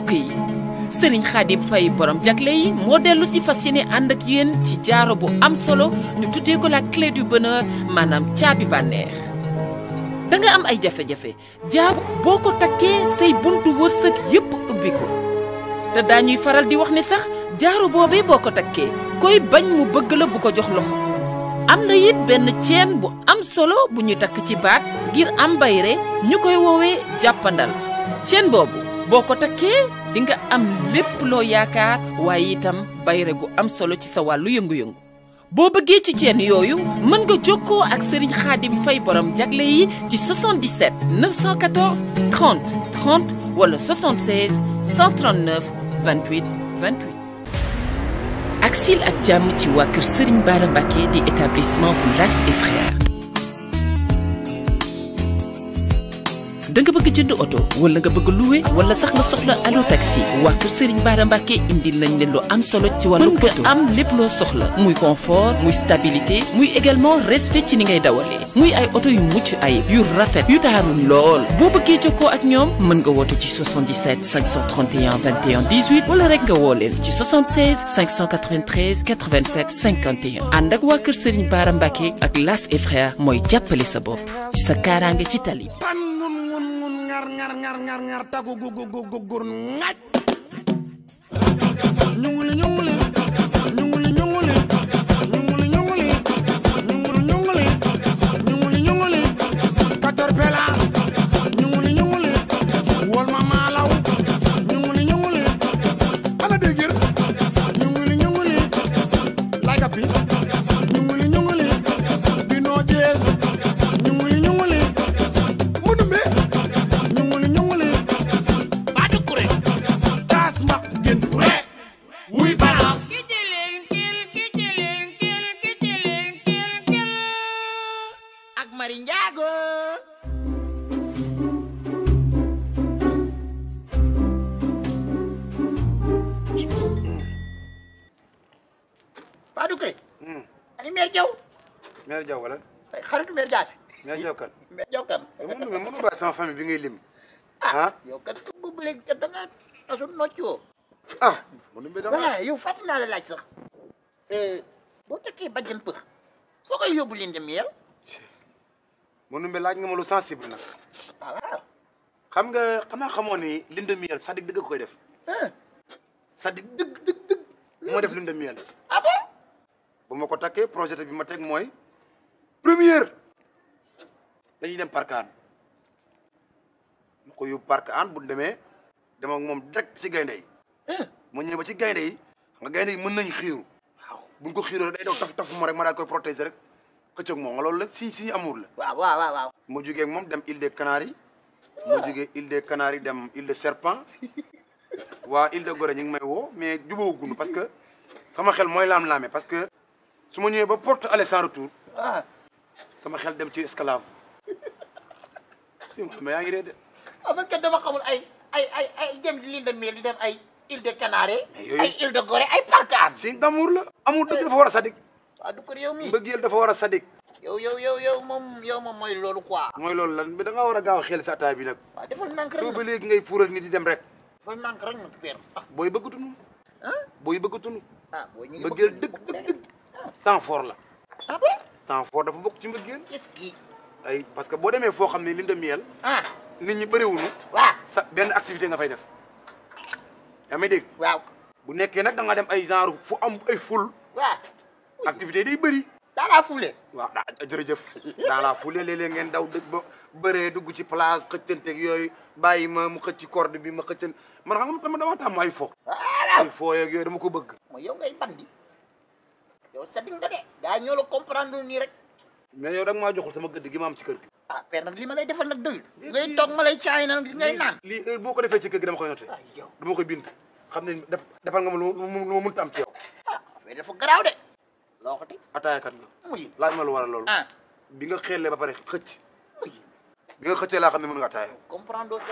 mbokk yi sëriñ Xaadim Fay borom jagle yi moo dellu si fas yéene ànd ak yéen ci jaaro bu am solo ñu tuddee ko la clé du bonheur maanaam caabi bànneex da nga am ay jafe-jafe jaaro boo ko takkee say buntu wërsëg yépp ubbi ko te daañuy faral di wax ne sax jaaro boobee boo ko takkee koy bañ mu bëgg la bu ko jox loxo am na it benn ceen bu am solo bu ñu takk ci baat ngir am bayre ñu koy woowee jàppandal ceen boobu boo ko takkee di nga am lépp loo yaakaar waaye itam bayre gu am solo ci sa wàllu yëngu-yëngu boo bëggee ci ceen yooyu mën nga jokkoo ak Serigne Khadim Fay borom jagle yi ci 77 914 30 30 wala 76 139 28 28 ak sil ak jàmm ci waa kër Serigne Bara Mbacké di établissement bu Las et Frères da nga bëgg jënd oto wala nga bëgg louer wala sax nga soxla allo taxi waa kër Serigne Bara Mbacké indil nañ leen lu am solo ci wàllu mën nga am lépp loo soxla muy confort muy stabilité muy également respect ci ni ngay dawalee muy ay oto yu mucc ayib yu rafet yu taaru lool boo bëggee jokkoo ak ñoom mën nga woote ci 77 531 21 18 wala rek nga woo leen ci 76 593 87 51 ànd ak waa kër Serigne Bara Mbacké ak Las et Frères mooy jàppale sa bopp ci sa kaaraange ci tali bi pan ngun ngun ngun ngar ngar ngar ngar ngar tagu gu gu gu gu gur ngaj ñunguli ñunguli ñunguli ñunguli ñunguli ñunguli ñunguli ñunguli ñunguli ñunguli caterpillar ñunguli ñunguli wol ma maalaw ñunguli ñunguli ana dégir ñunguli ñunguli lay kapi ñunguli ñunguli bino jees ñunguli ñunguli mënu me ñunguli ñunguli ba dukure taas ma gën re wuy balance ak mari njaago Paa Dukkure. ani meer Jaw mère Diaw wala ay xaritu meer Jaase. mère Diaw kan meer Jaw kan. mënu mais mënu bàyyi sama famille bi ngay lim ah ah yow kat ku bëgg léegi kat da ngaa tasu noccoo. ah mënu bi dama voilà yow fàttali naa la laaj sax. boo tekkee bàjjen pëx foo koy yóbbu leen dem yel. mënu bi laaj nga ma lu sensible nag ah waaw. xam nga xanaa xamoo ni lune de miel sadik dëgg ko koy def sadik dëgg dëgg dëgg moo def lune de miel ah bon. bu ma ko takkee projet bi ma teg mooy première dañuy dem parc an ma ko yóbbu parc an bu ñu demee dem ak moom direct ci gaynde yi mu ñëw ba ci gaynde yi xam nga gaynde yi mën nañ xiiru waaw buñ ko xiiroo rek day daw taf taf mo rek ma daa koy protéger rek xëcc ak moom nga loolu la si si amour la waaw waaw waaw waaw. mu jógee ak moom dem île des Canaries mu jógee île des Canaries dem île de Serpent waa île de Gorée ñu ngi may woo mais jubóoguñu parce que sama xel mooy laam-laame parce que su ma ñëwee ba porte aller sans retour ah sama xel dem ci esclave mais yaa ngi dee de ah man kat dama xamul ay ay ay ay dem l'île de Miel di dem ay île de Canaries. Mais yooyu- ay île de Gorée ay parkaan. si d'amour la amul dëgg dafa war a sadik Paa Dukkure yow mii. mbëggeel dafa war a sadik yow yow yow yow moom yow moom mooy loolu quoi. mooy loolu lan bi da ngaa war a gaaw a xel sa ataay bi nag waaw defal nànk rek soo ba nag léegi ngay fuural nit di dem rek defal nànk rek nag père. ah booy bëggatunu ah booy bëggatunu ah booy ñu ngi mbëggeel bëgg- dëgg bëgg dëgg de. dëgg temps fort la ah bon. temps fort dafa bokk ci mbëggeel est-ce que ay parce que boo demee foo xam ne lune de miel ah nit ñi bëriwuñu waaw sa benn activité nga fay def yaa may dégg waaw bu nekkee nag da nga dem ay genre fu am ay ful waaw activité day bëri daa laa fuule. waaw daa jërëjëf dans la foulée léeg-léeg ngeen daw dëgg ba bëree dugg ci place xëccanteeg yooyu bàyyi ma mu xëcc ci corde bi ma xëccan man xam nga dama dama tàmm ay fo voilà ay fo yeeg yooyu dama ko bëgg mooy yow ngay bandi yow sadi nga de gaa ñoo la comprendre nii rek mais yow da nga maa joxul sama gëdd gi ma am ci kër gi ah père nag li ma lay defal nag doyul ngay toog ma lay caay nag li ngay naan lii heure boo ko defee ci kër gi dama koy noté ah yow dama koy bind xam ne def defal nga ma lu lu lu ma mënta am ci yow ah affaire dafa garaaw de loo ko teg ataayakat nga muy laaj ma lu waral loolu ah bi nga xeelee ba pare xëcc muy bi nga xëccee laa xam ne mën nga ataaya comprendre doo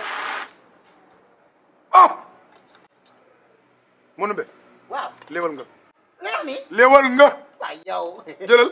ah mënu be waaw léewal nga li wax nii léewal nga waaw yow jëlal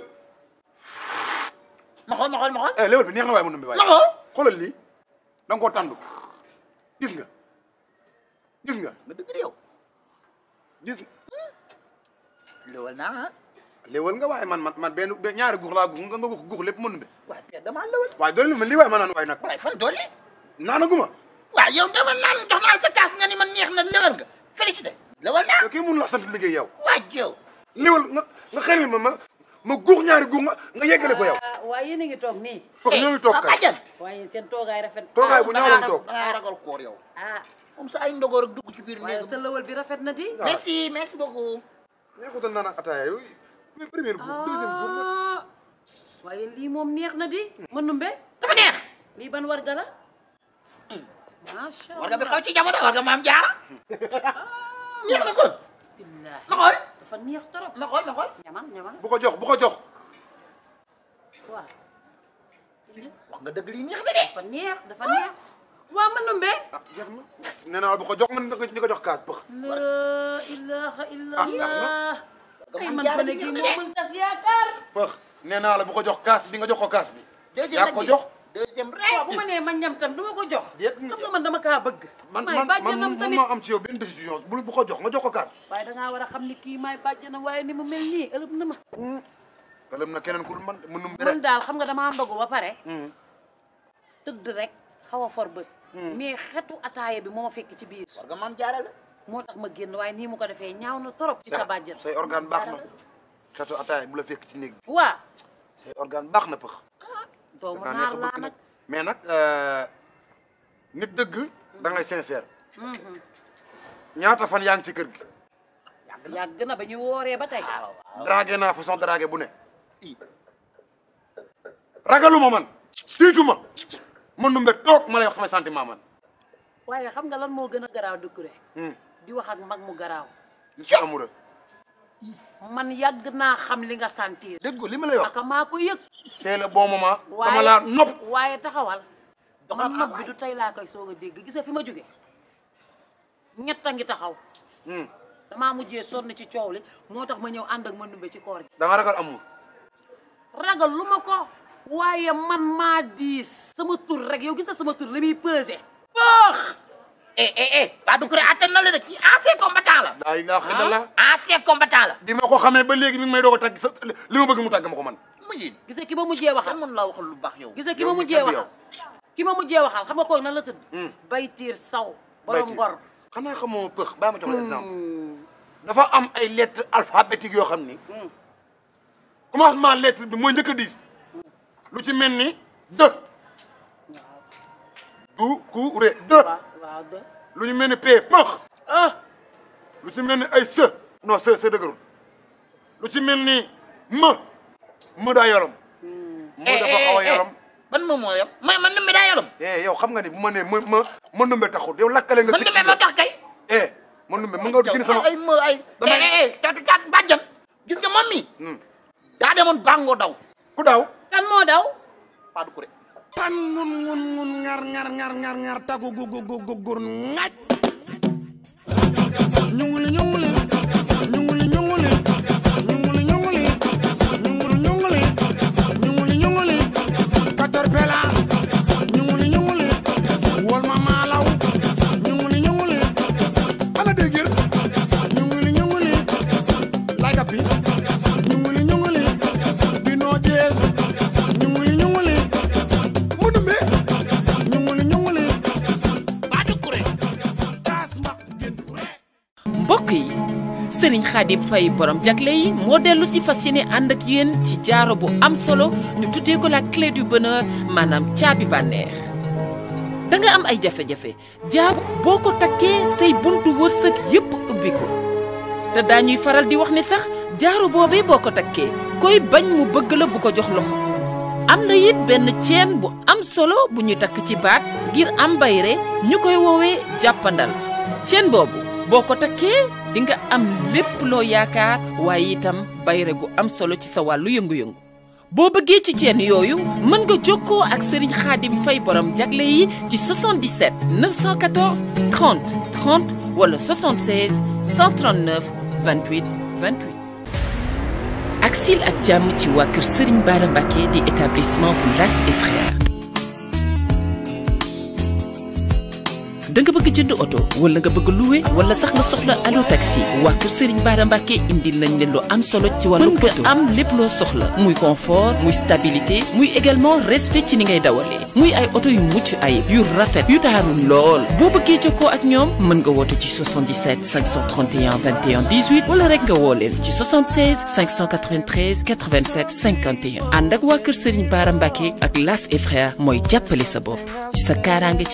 ma xool ma xool ma xool eh léewal bi neex na waaye mënu be waaye ma xool xoolal lii da nga koo tàndu gis nga gis nga nga dëgg yow gis lëwal naa ah léewal nga waaye man man man benn benn ñaari guux laa guux nga nga guux guux lépp mën be waaye Père damaa lëwal waaye doole ma lii waaye ma naan waaye nag waaye fan dolli naanaguma waaw yow dama naan jox naa sa kaas nga ni man neex na lëwal nga félicité lëwal naa yow kii mun la sant liggéey yow waaj yow léewal nga nga xel ma ma ma guux ñaari guux nga nga yeggale ko yow ah waaye yéen a ngi toog nii parce que ñoo ngi toog kay bàjjan waaye seen toogaay rafet toogaay bu ñaaw lañ toog dangaa ragal koor yow ah moom sa ay ndogoor ak dugg ci biir waaye néeg sa lëwal bi rafet na di merci merci beaucoup neexutal naan ak ataaya yooyu mais première guux deuxième guux nga ah waaye lii moom neex na di ma numbe dafa neex lii ban war gala macha war nga bi allah xaw ci jamono war nga maam jaara neex na kon billaahi ma xool dafa neex trop ma xool ma xool ñamal ñamal bu ko jox bu ko jox waaw wax nga dëgg lii neex na de dafa neex dafa neex waa ma numbe ah jeex na nee naa la bu ko jox man di ko jox kaas pëx la ilaha illallah ay man man jaara ko ne bi kii neex na moo de. mën tas yaakaar pëx nee naa la bu ko jox kaas bi nga jox ko kaas bi deuxième yaa nag ko bi jox deuxième waaw rek bu ma nee ma ñam tam du ma ko jox Déet, xam nga man dama kaa bëgg man maay man man bàjjanam man tamit maa am ci yow benn décision bu bu ko jox nga jox ko kaas bi waaye dangaa war a xam ni kii maay bàjjanam waaye ni mu mel nii ëlëb na ma ëlëm na keneen ku dul man mënum bi man rek daal xam nga damaa ndogu ba pare tëdd rek xaw a for bët mais xetu ataaya bi moo ma fekk ci biir war nga maam jaara la moo tax ma génn waaye nii mu ko defee ñaaw na trop ci sa bàjjan say organe baax na xetu ataaya bu la fekk ci néeg bi waa say organe baax na pëx doomu da naar neex a laa bëgg nag nag mais nag nit dëgg da ngay sincère ñaata fan yaa ngi ci kër gi yàgg na ba ñu wooree ba tey dragué naa façon dragué bu ne ragaluma man tiituma man nu mbet toog ma lay wax samay sentiment man waaye xam nga lan moo gën a garaaw Doucouré di wax ak mag mu garaaw je suis amoureux man yàgg naa xam li nga sentir dégg nga li ma lay wax aka maa ko yëg c'est le bon moment dama waaye laa nopp waaye taxawal Doxal man mag awaay. bi du tey laa koy soog a dégg gis nga fi ma jóge ñett a ngi taxaw damaa mujjee sonn ci coow li moo tax ma ñëw ànd ak ma numbe ci koor gi da nga ragal amour ragal lu ma ko waaye man maa diis sama tur rek yow gis nga sama tur li muy pesé baax eh eh eh waa Doucouré attan na la de kii ancien combattant la laa ilaaha illallah ancien combattant la bi ma ko xamee ba léegi mi ngi may doog a tàgg sa li ma bëgg mu tàgg ma ko man mu yéen gis nga ki ma mujjee waxal kan mën laa waxal lu baax yow gis nga ki yow ma mi mujjee tëdd waxal ki ma mujjee waxal xam nga kooku nan la tëdd baytiir saw borom Baytiir. ngor xanaa xamoo pëx baa ma jox la exemple dafa am ay lettres alphabétiques yoo xam ni commencement lettre bi mooy njëkk a diis lu ci mel ni dë du ku ré dë waaw waaw de lu ñu mel ni p pëx ah lu ci mel ni ay së non së së dëgërul lu ci mel ni më më daa yolom më dafa xaw a yolom ban moom moo yom may man numbe daa yolom eh yow xam nga ni bu ma nee ma ma ma numbe taxul yow lakkale nga man sikki numbe moo tax kay eh ma numbe mën nga gën sama ay ma ay Damay- eh eh caatu caat bàjjan gis nga moom mi daa demoon bàngoo daw ku daaw kan moo daw waa Doucouré pan ngun ngun ngun ngar ngar ngar ngar ngar tagu gu gu gu gu gur ngaj ñunguli ñunguli ñunguli ñunguli ñunguli ñunguli ñunguli ñunguli ñunguli ñunguli caterpillar ñunguli ñunguli wol ma maalaw ñunguli ñunguli ana dégir ñunguli ñunguli lay kapi ñunguli ñunguli binoo jees ñunguli ñunguli mënume ñunguli ñunguli waa Doucouré kaas ma jën mbokk yi sëriñ Xaadim Fay borom jagle yi moo dellu si fas yéene ànd ak yéen ci jaaro bu am solo ñu tuddee ko la clé du bonheur maanaam caabi bànneex da nga am ay jafe-jafe jaaro boo ko takkee say buntu wërsëg yépp ubbi ko te daañuy faral di wax ne sax jaaro boobee boo ko takkee koy bañ mu bëgg la bu ko jox loxo am na it benn ceen bu am solo bu ñu takk ci baat ngir am bayre ñu koy woowee jàppandal ceen boobu boo ko takkee di nga am lépp loo yaakaar waaye itam bayre gu am solo ci sa wàllu yëngu-yëngu boo bëggee ci ceen yooyu mën nga jokkoo ak sëriñ xaadim fay borom jagle yi ci 77 914 30 30 wala 76 139 28 28 ak sil ak jàmm ci waa kër Serigne Bara Mbacké di établissement bu Las et Frères da nga bëgg bëgg jënd oto wala nga bëgg louer wala sax nga soxla allo taxi waa kër Serigne Bara Mbacké indil nañ leen lu am solo ci wàllu mën nga am lépp loo soxla muy confort muy stabilité muy également respect ci ni ngay dawalee muy ay oto yu mucc ayib yu rafet yu taaru lool boo bëggee jokkoo ak ñoom mën nga woote ci 77 531 21 18 wala rek nga woo leen ci 76 593 87 51 ànd ak waa kër Serigne Bara Mbacké ak Las et frères mooy jàppale sa bopp ci sa kaaraange